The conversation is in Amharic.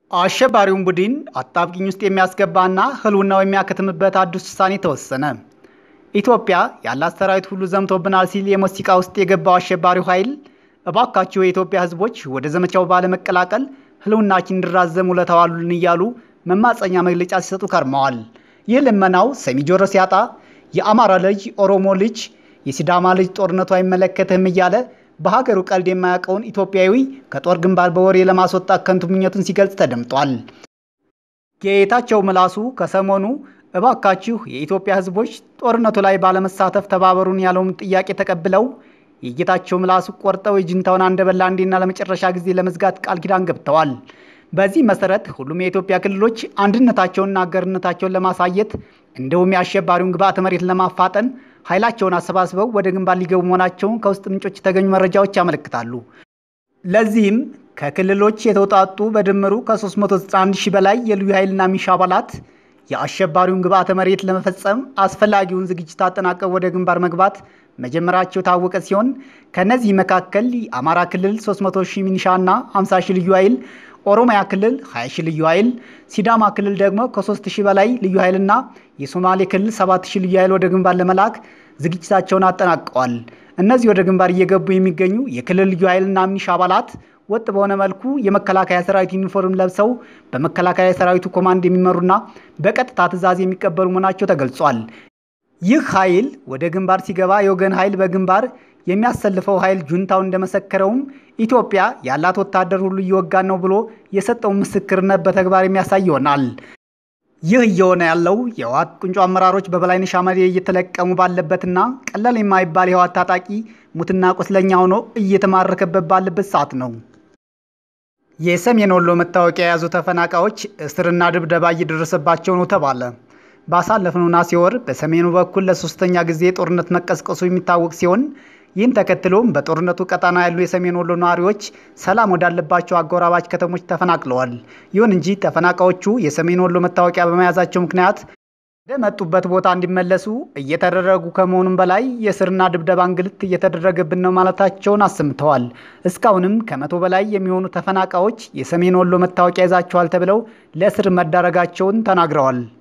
አሸባሪውን ቡድን አጣብቂኝ ውስጥ የሚያስገባና ህልውናው የሚያከትምበት አዲስ ውሳኔ ተወሰነ። ኢትዮጵያ ያላት ሰራዊት ሁሉ ዘምቶብናል ሲል የሞት ሲቃ ውስጥ የገባው አሸባሪው ኃይል እባካችሁ የኢትዮጵያ ህዝቦች ወደ ዘመቻው ባለመቀላቀል ህልውናችን እንዲራዘም ውለታ ዋሉልን እያሉ መማፀኛ መግለጫ ሲሰጡ ከርመዋል። ይህ ልመናው ሰሚ ጆሮ ሲያጣ የአማራ ልጅ፣ ኦሮሞ ልጅ፣ የሲዳማ ልጅ ጦርነቱ አይመለከትህም እያለ በሀገሩ ቀልድ የማያውቀውን ኢትዮጵያዊ ከጦር ግንባር በወሬ ለማስወጣት ከንቱ ምኞቱን ሲገልጽ ተደምጧል። ጌታቸው ምላሱ ከሰሞኑ እባካችሁ የኢትዮጵያ ህዝቦች ጦርነቱ ላይ ባለመሳተፍ ተባበሩን ያለውን ጥያቄ ተቀብለው የጌታቸው ምላሱ ቆርጠው የጅንታውን አንደበላ አንዴና ለመጨረሻ ጊዜ ለመዝጋት ቃል ኪዳን ገብተዋል። በዚህ መሰረት ሁሉም የኢትዮጵያ ክልሎች አንድነታቸውንና አገርነታቸውን ለማሳየት እንዲሁም የአሸባሪውን ግብዓተ መሬት ለማፋጠን ኃይላቸውን አሰባስበው ወደ ግንባር ሊገቡ መሆናቸውን ከውስጥ ምንጮች የተገኙ መረጃዎች ያመለክታሉ። ለዚህም ከክልሎች የተውጣጡ በድምሩ ከ391 ሺህ በላይ የልዩ ኃይልና ሚሊሻ አባላት የአሸባሪውን ግብዓተ መሬት ለመፈጸም አስፈላጊውን ዝግጅት አጠናቀው ወደ ግንባር መግባት መጀመራቸው የታወቀ ሲሆን ከነዚህ መካከል የአማራ ክልል 300 ሺህ ሚኒሻና 50 ሺህ ልዩ ኃይል፣ ኦሮሚያ ክልል 20 ሺህ ልዩ ኃይል፣ ሲዳማ ክልል ደግሞ ከ3 ሺህ በላይ ልዩ ኃይልና የሶማሌ ክልል 7 ሺህ ልዩ ኃይል ወደ ግንባር ለመላክ ዝግጅታቸውን አጠናቀዋል። እነዚህ ወደ ግንባር እየገቡ የሚገኙ የክልል ልዩ ኃይልና ሚኒሻ አባላት ወጥ በሆነ መልኩ የመከላከያ ሰራዊት ዩኒፎርም ለብሰው በመከላከያ ሰራዊቱ ኮማንድ የሚመሩና በቀጥታ ትዕዛዝ የሚቀበሉ መሆናቸው ተገልጿል። ይህ ኃይል ወደ ግንባር ሲገባ የወገን ኃይል በግንባር የሚያሰልፈው ኃይል ጁንታው እንደመሰከረውም ኢትዮጵያ ያላት ወታደር ሁሉ እየወጋን ነው ብሎ የሰጠውን ምስክርነት በተግባር የሚያሳይ ይሆናል። ይህ እየሆነ ያለው የህወሓት ቁንጮ አመራሮች በበላይነሽ አመዴ እየተለቀሙ ባለበትና ቀላል የማይባል የህወሓት ታጣቂ ሙትና ቁስለኛ ሆኖ እየተማረከበት ባለበት ሰዓት ነው። የሰሜን ወሎ መታወቂያ የያዙ ተፈናቃዮች እስርና ድብደባ እየደረሰባቸው ነው ተባለ። ባሳለፍነው ነሐሴ ወር በሰሜኑ በኩል ለሶስተኛ ጊዜ ጦርነት መቀስቀሱ የሚታወቅ ሲሆን ይህን ተከትሎም በጦርነቱ ቀጣና ያሉ የሰሜን ወሎ ነዋሪዎች ሰላም ወዳለባቸው አጎራባች ከተሞች ተፈናቅለዋል። ይሁን እንጂ ተፈናቃዮቹ የሰሜን ወሎ መታወቂያ በመያዛቸው ምክንያት ወደ መጡበት ቦታ እንዲመለሱ እየተደረጉ ከመሆኑም በላይ የእስርና ድብደባ እንግልት እየተደረገብን ነው ማለታቸውን አሰምተዋል። እስካሁንም ከመቶ በላይ የሚሆኑ ተፈናቃዮች የሰሜን ወሎ መታወቂያ ይዛቸዋል ተብለው ለእስር መዳረጋቸውን ተናግረዋል።